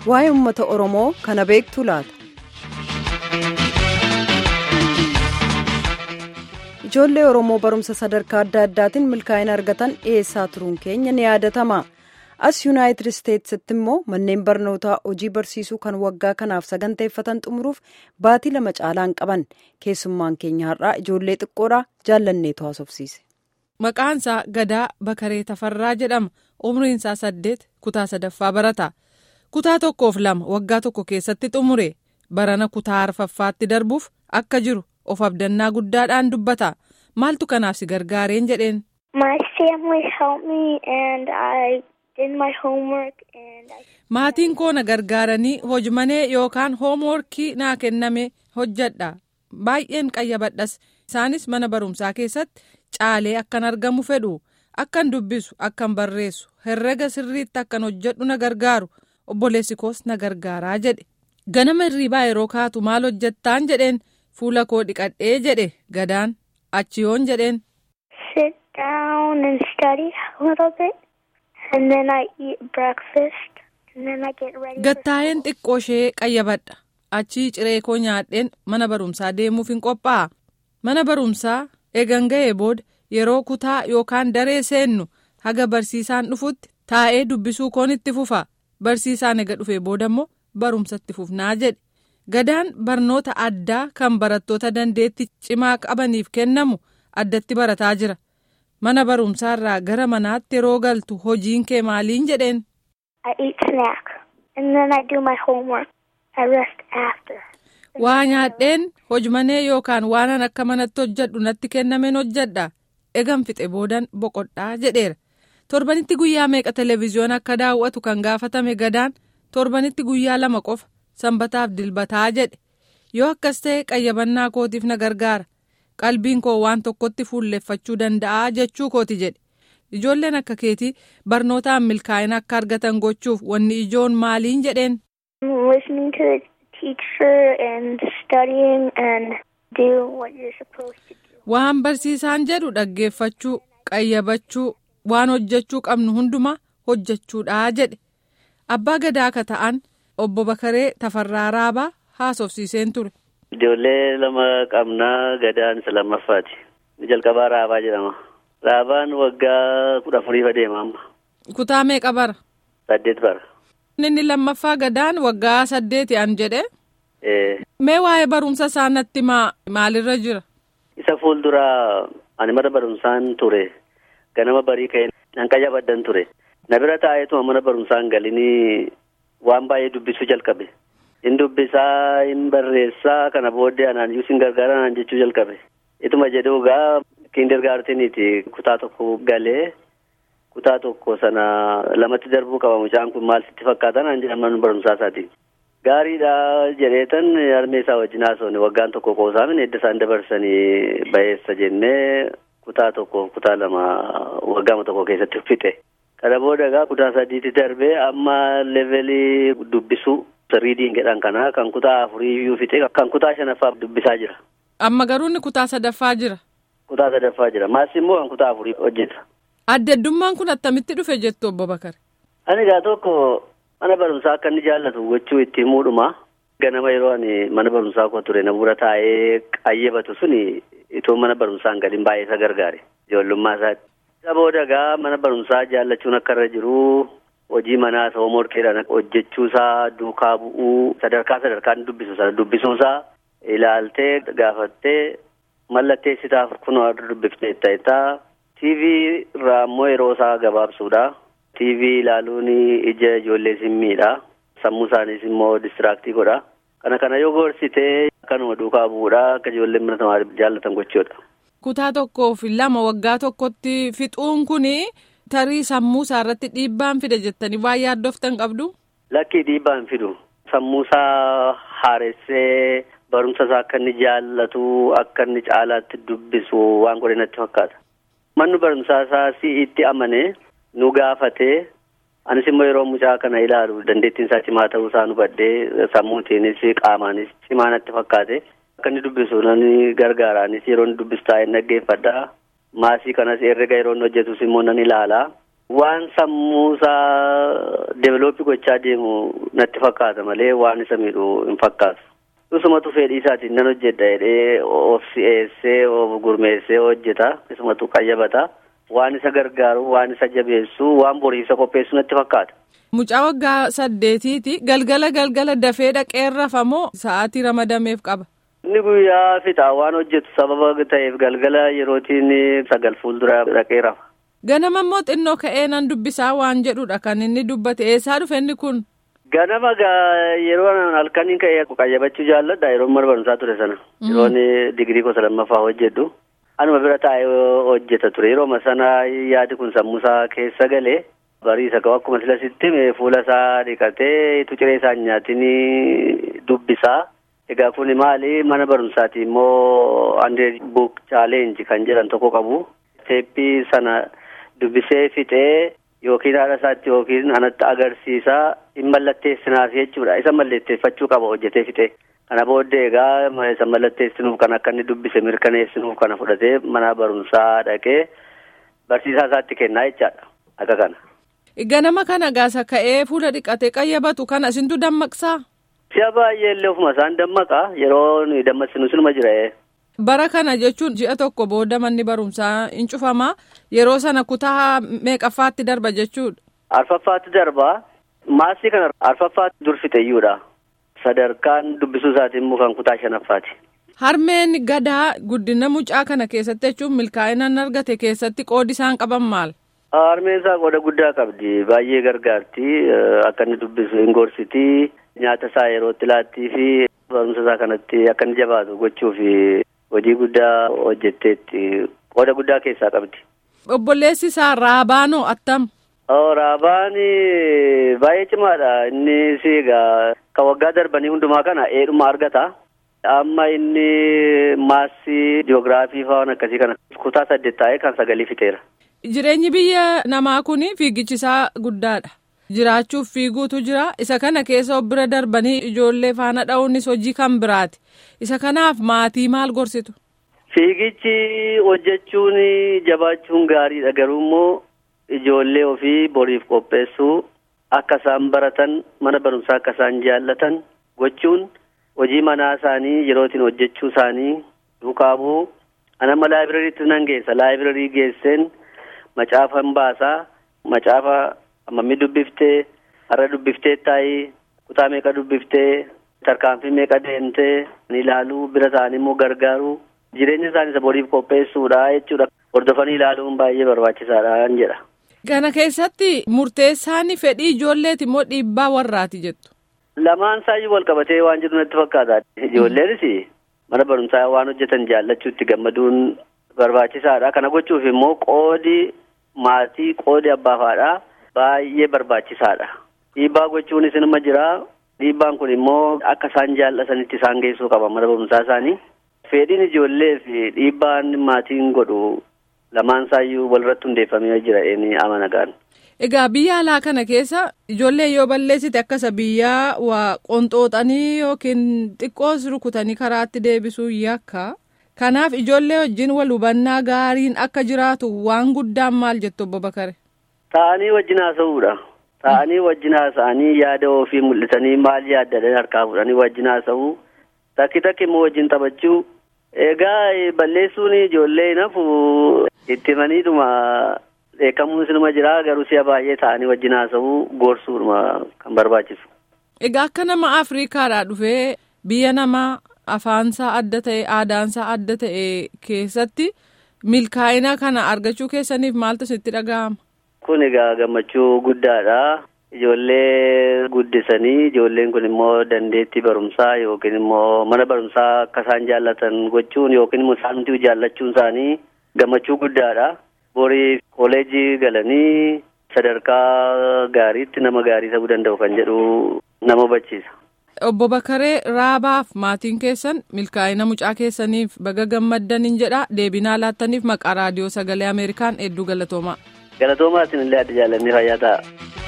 waa'ee uummata oromoo kana beektu laata. ijoollee oromoo barumsa sadarkaa adda addaatiin milkaa'ina argatan dhiyeessaa turuun keenya ni yaadatama as yuunaayitid isteetsitti immoo manneen barnootaa hojii barsiisuu kan waggaa kanaaf saganteeffatan xumuruuf baatii lama caalaan qaban keessummaan keenya har'aa ijoollee xiqqoodhaa jaallanneetu haasofsiise. maqaansaa gadaa bakaree tafarraa jedhama umriinsaa saddeet kutaa sadaffaa barata kutaa tokkoof lama waggaa tokko keessatti xumure barana kutaa arfaffaatti darbuuf akka jiru of abdannaa guddaadhaan dubbata maaltu kanaaf si gargaareen jedheen. maatiin koo na gargaaranii hojmanee yookaan hoomworkii naa kenname hojjedha baay'een qayyabadhas isaanis mana barumsaa keessatti caalee akkan argamu fedhu akkan dubbisu akkan barreessu herrega sirriitti akkan hojjedhu na gargaaru obboleessi koos na gargaaraa jedhe ganama hirriibaa yeroo kaatu maal hojjettaan jedheen fuula koo dhiqadhee jedhe gadaan achi yoon jedheen. sit down and study a little bit and then I eat breakfast and then I get ready. gattaa'een xiqqoo ishee qayyabadha achii ciree koo nyaadheen mana barumsaa deemuuf hin qophaa'a mana barumsaa eegan ga'ee booda yeroo kutaa yookaan daree seennu haga barsiisaan dhufutti taa'ee dubbisuu koon itti fufa barsiisaan ega dhufee booda immoo barumsatti fufnaa jedhe gadaan barnoota addaa kan barattoota dandeetti cimaa qabaniif kennamu addatti barataa jira mana barumsaarraa gara manaatti yeroo galtu hojiin kee maaliin jedheen. I eat snack and then I do my homework. I rest after. waa nyaadheen hojmanee yookaan waanan akka manatti hojjedhu natti kennameen hojjedha egan fixe boodan boqodhaa jedheera torbanitti guyyaa meeqa televezyiyoona akka daawwatu kan gaafatame gadaan torbanitti guyyaa lama qofa sanbataaf dilbataa jedhe yoo akkas ta'e qayyabannaa kootiif na gargaara qalbiin koo waan tokkotti fuulleffachuu danda'a jechuu kooti jedhe ijoolleen akka keetii barnootaan milkaa'ina akka argatan gochuuf wanni ijoon maaliin jedheen. Listening to the teacher and studying and do what you're supposed to do. waan barsiisaan jedhu dhaggeeffachuu qayyabachuu waan hojjechuu qabnu hundumaa hojjechuudha jedhe abbaa gadaa akka ta'an obbo Bakaree Tafarraa Raabaa haasofsiiseen ture. Ijoollee lama qabnaa gadaan isa lammaffaati. Jalqabaa Raabaa jedhama. Raabaan waggaa kudha afuriif adeema amma. Kutaa meeqa bara? Saddeet bara. Inni lammaffaa gadaan waggaa saddeeti an jedhe. Eh, Mee waa'ee barumsa isaa natti maa maalirra jira? Isa fuulduraa ani mana barumsaan ture. Ganama barii ka'ee nan qayyabaddan ture. Na bira taa'eetuma mana barumsaan galinii waan baay'ee dubbisuu jalqabe. In dubbisaa, in barreessaa, kana booddee anaan iyyuu sin gargaara naan jechuu jalqabe. Ituma jedhuu gaa kindergaarteniiti kutaa tokko galee kutaa tokko sana lamatti darbuu qaba mucaan kun maal sitti fakkaata naan jedhan mana barumsaa isaati. Gaariidha jedheetan harmee isaa wajjin haasofne waggaan tokko qoosaamin edda isaan dabarsanii bayeessa jennee kutaa tokko kutaa lama waggaama tokko keessatti fixe. Kana booda egaa kutaa sadiitti darbee amma levelii dubbisuu riidiin jedhan kana kan kutaa afurii iyyuu fixe kan kutaa shanaffaa dubbisaa jira. Amma garuu inni kutaa sadaffaa jira. Kutaa sadaffaa jira. Maas immoo kan kutaa afurii hojjeta. Adda addummaan kun attamitti dhufe jettu obbo Bakar? Ani egaa tokko mana barumsaa akka inni jaallatu gochuu itti himuudhuma. Ganama yeroo ani mana barumsaa koo ture na bura taa'ee qayyabatu suni itoo mana barumsaan gadiin baay'ee isa gargaare. Ijoollummaa isaatti. Isa booda egaa mana barumsaa jaallachuun akka irra jiru hojii manaa isa hoomorkeedhaan hojjechuusaa duukaa bu'uu sadarkaa sadarkaan dubbisu sana dubbisuusaa ilaaltee gaafattee mallatteessitaaf kunoo dubbiftee ta'etaa. TV irraa immoo yeroo isaa gabaabsuudha. TV ilaaluun ija ijoollee simmiidha. Sammuu isaaniis immoo distiraaktii godha. Kana kana yoo gorsitee akkanuma duukaa bu'uudha akka ijoolleen mana tamaa jaallatan gochuudha. Kutaa tokkoof lama waggaa tokkotti fixuun kun tarii sammuu isaa irratti dhiibbaan fida jettanii waa yaaddoftan qabdu. Lakkii dhiibbaan fidu. Sammuu isaa haaressee barumsa isaa akka inni jaallatu akka inni caalaatti dubbisu waan godhe natti fakkaata. Manni barumsaa isaa si itti amane nu gaafatee anis immoo yeroo mucaa kana ilaalu dandeettiin isaa cimaa ta'uu isaa nu badhee sammuutiinis qaamaanis cimaa natti fakkaate akka inni dubbisu nan gargaaraanis yeroo inni dubbisu taa'ee dhaggeeffadha. Maasii kanas herrega yeroo inni hojjetus immoo nan ilaala. waan sammuu isaa develooppii gochaa deemu natti fakkaata malee waan isa miidhu hin fakkaatu. Isumatu fedhii isaatiin nan hojjedha jedhee of si'eessee of gurmeessee hojjeta. Isumatu qayyabata. Waan isa gargaaru, waan isa jabeessu, waan borii isa qopheessu natti fakkaata. Mucaa waggaa saddeetiiti galgala galgala dafee dhaqee rafamoo sa'aatii ramadameef qaba. Inni guyyaa fixaa waan hojjetu sababa ta'eef galgala yerootiin sagal fuuldura dhaqee rafa. Ganama immoo xinnoo ka'ee nan dubbisaa waan jedhudha kan inni dubbate eessaa dhufe inni kun. Ganama gaa yeroo halkaniin ka'ee qayyabachuu jaalladha yeroo mana barumsaa ture sana. Yeroon digirii gosa lammaffaa hojjedhu. Anuma bira taa'ee hojjeta ture yeroo sana yaadi kun sammuusaa keessa galee bariisa qabu akkuma sila sitti fuula isaa dhiqatee itu ciree isaa nyaatiin dubbisaa. Egaa kun maali mana barumsaati immoo hundred book challenge kan jedhan tokko qabu. Teeppii sana dubbisee fixee yookiin haadha isaatti yookiin anatti agarsiisaa hin mallatteessinaaf jechuudha. Isa mallatteeffachuu qaba hojjetee fixee. Kana booddee egaa isa mallatteessinuuf kan akka inni dubbise mirkaneessinuuf kana fudhatee mana barumsaa dhaqee barsiisaa isaatti kennaa jechaadha. Akka kana. Ganama kana gaasa ka'ee fuula dhiqatee qayyabatu kana isintu dammaqsaa? Si'a baay'ee illee ofuma isaan dammaqa yeroo nuyi dammaqsinu sinuma jira. Bara kana jechuun ji'a tokko booda manni barumsaa hin cufamaa yeroo sana kutaa meeqaffaatti darba jechuudha. Arfaffaatti darba. Maasii kana arfaffaatti dur fixeeyyuudha. Sadarkaan dubbisuu isaatiin immoo kan kutaa shanaffaati. Harmeen gadaa guddina mucaa kana keessatti jechuun milkaa'inaan argate keessatti qoodi isaan qaban maal? Harmeen isaa qooda guddaa qabdi. Baay'ee gargaarti. Akka inni dubbisu hin gorsiti. Nyaata isaa yerootti laattii fi barumsa isaa kanatti akka inni jabaatu gochuuf hojii guddaa hojjetteetti. Qooda guddaa keessaa qabdi. Obboleessi isaa Raabaanoo attam? Raabaan baay'ee cimaadha. Inni egaa kan waggaa darbanii hundumaa kana eedhuma argata. Amma inni maassii jiyoogiraafii fa'aa akkasii kana kutaa saddeet taa'ee kan sagalii fixeera. Jireenyi biyya namaa kun fiigichisaa guddaadha. Jiraachuuf fiiguutu jira. Isa kana keessa of bira darbanii ijoollee faana dha'uunis hojii kan biraati. Isa kanaaf maatii maal gorsitu? Fiigichi hojjechuun jabaachuun gaariidha. Garuu immoo ijoollee ofii boriif qopheessuu akka isaan baratan mana barumsaa akka isaan jaallatan gochuun hojii manaa isaanii yerootiin hojjechuu isaanii duukaa bu'uu. Anamma laayibirariitti nan geessa. Laayibrarii geesseen macaafa hin baasaa. Macaafa hammamii dubbiftee har'a dubbiftee taa'ii kutaa meeqa dubbiftee tarkaanfii meeqa deemtee ilaaluu bira ta'anii immoo gargaaruu jireenya isaanii isa boriif qopheessuudha jechuudha. Hordofanii ilaaluun baay'ee barbaachisaadha jedha. Kana keessatti murteessaan fedhii ijoolleeti immoo dhiibbaa warraati jettu. Lamaan isaayyuu wal qabatee waan jiru natti fakkaata. Ijoolleenis mana barumsaa waan hojjetan jaallachuutti gammaduun barbaachisaadha. Kana gochuuf immoo qoodi maatii qoodi abbaa faadhaa baay'ee barbaachisaadha. Dhiibbaa gochuunis inuma jira. Dhiibbaan kun immoo akka isaan jaallatanitti isaan geessuu qaba mana barumsaa isaanii. Fedhiin ijoollee fi dhiibbaan maatiin godhu lamaan isaayyuu walirratti hundeeffamee jira inni amana gaana. Egaa biyya alaa kana keessa ijoollee yoo balleessite akkasa biyyaa waa qonxooxanii yookiin xiqqoos rukutanii karaatti deebisuu yakka. Kanaaf ijoollee wajjin wal hubannaa gaariin akka jiraatu waan guddaan maal jettu obbo Bakare? Ta'anii wajjin haasa'uudha. Ta'anii wajjin haasa'anii yaada ofii mul'isanii maal yaaddan harkaa fuudhanii wajjin haasa'uu. Takki takki immoo wajjin taphachuu. Egaa balleessuun ijoollee nafu itti maniidhuma beekamuun sinuma jira garuu si'a baay'ee ta'anii wajjin haasa'uu gorsuudhuma kan barbaachisu. Egaa akka nama Afriikaadhaa dhufee biyya namaa afaansaa adda ta'e aadaansaa adda ta'e keessatti milkaa'ina kana argachuu keessaniif maaltu sitti dhaga'ama? Kun egaa gammachuu guddaadha. Ijoollee guddisanii ijoolleen kun immoo dandeettii barumsaa yookiin immoo mana barumsaa akka isaan jaallatan gochuun yookiin immoo isaantu jaallachuun isaanii gammachuu guddaadha. Borii kooleejii galanii sadarkaa gaariitti nama gaarii ta'uu danda'u kan jedhu nama hubachiisa. Obbo Bakaree Raabaaf maatiin keessan milkaa'ina mucaa keessaniif baga gammaddaniin jedha deebinaa laattaniif maqaa raadiyoo sagalee Ameerikaan hedduu galatoomaa. Galatoomaa isinillee adda jaalannee fayyaa ta'a.